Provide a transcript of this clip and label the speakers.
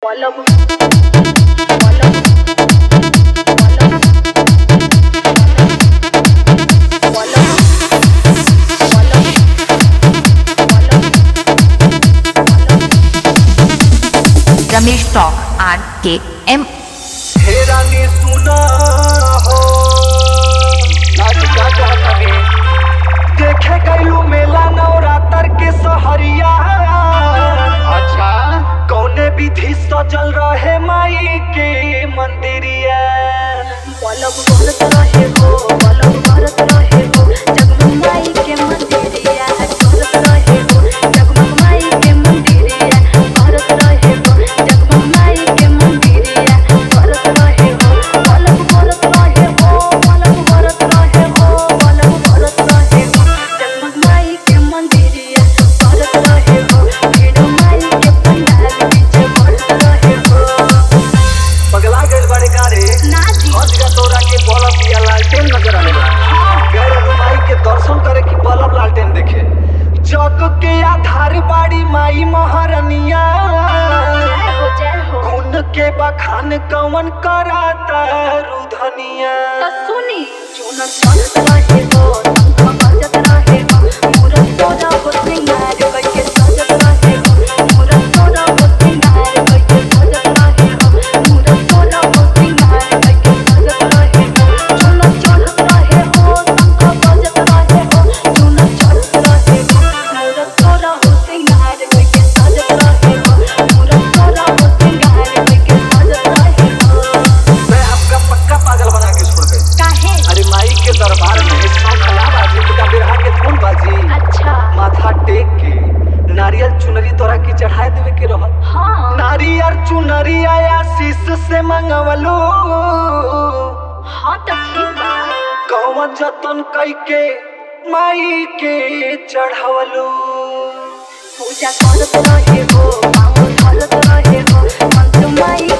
Speaker 1: पलक पलक
Speaker 2: रमेश टॉक आर के एम
Speaker 3: हे रानी सुना हो आज का कहतनी देखे गैलू मेला नवरात्र के सहरिया अच्छा कौने विधि सजल रहे माई के मंदिरिया
Speaker 1: पलक भरत रहे हो पलक भरत रहे हो जगमग माई के मंदिरिया भरत रहे हो जगमग माई के मंदिरिया भरत रहे हो जगमग माई के मंदिरिया भरत रहे हो पलक भरत रहे हो पलक भरत रहे हो पलक भरत रहे हो जगमग माई के मंदिरिया भरत रहे हो भीड़ माई के पंडाल बीच भरत रहे हो
Speaker 3: पगला गइल बड़े कारे
Speaker 1: नाची
Speaker 3: हज का तोरा के बल्ब या लालटेन नजर आने गैर माई के दर्शन करे की बल्ब लालटेन देखे जग के आधार बाड़ी माई महारनिया
Speaker 1: जय हो जय हो
Speaker 3: खून के बखान कवन कराता रुधनिया
Speaker 1: तो सुनी चुनर चढ़त रहे हो पंख बजत रहे हो मूरत तोरा हो सिंगार करके सजत रहे हो मूरत तोरा हो सिंगार करके सजत रहे हो मूरत तोरा हो सिंगार करके सजत रहे हो चुनर चढ़त रहे हो पंख बजत रहे हो चुनर चढ़त रहे हो मूरत तोरा हो सिंगार करके सजत रहे हो मूरत तोरा हो सिंगार करके सजत रहे हो
Speaker 3: मैं आपका पक्का पागल बना के छोड़ गई
Speaker 1: काहे
Speaker 3: अरे माई के दरबार में सौ खला बाजी तो बिरहा के धुन बाजी
Speaker 1: अच्छा
Speaker 3: माथा टेक के नारियल चुनरी तोरा की चढ़ाए देवे के रहल
Speaker 1: हाँ
Speaker 3: नारियल चुनरी आया शीश से मंगवलो
Speaker 1: हाँ तो ठीक बा
Speaker 3: कौन जतन कई के माई के चढ़वलो
Speaker 1: पूजा करत रहे हो मामू धरत रहे हो मंत्र माई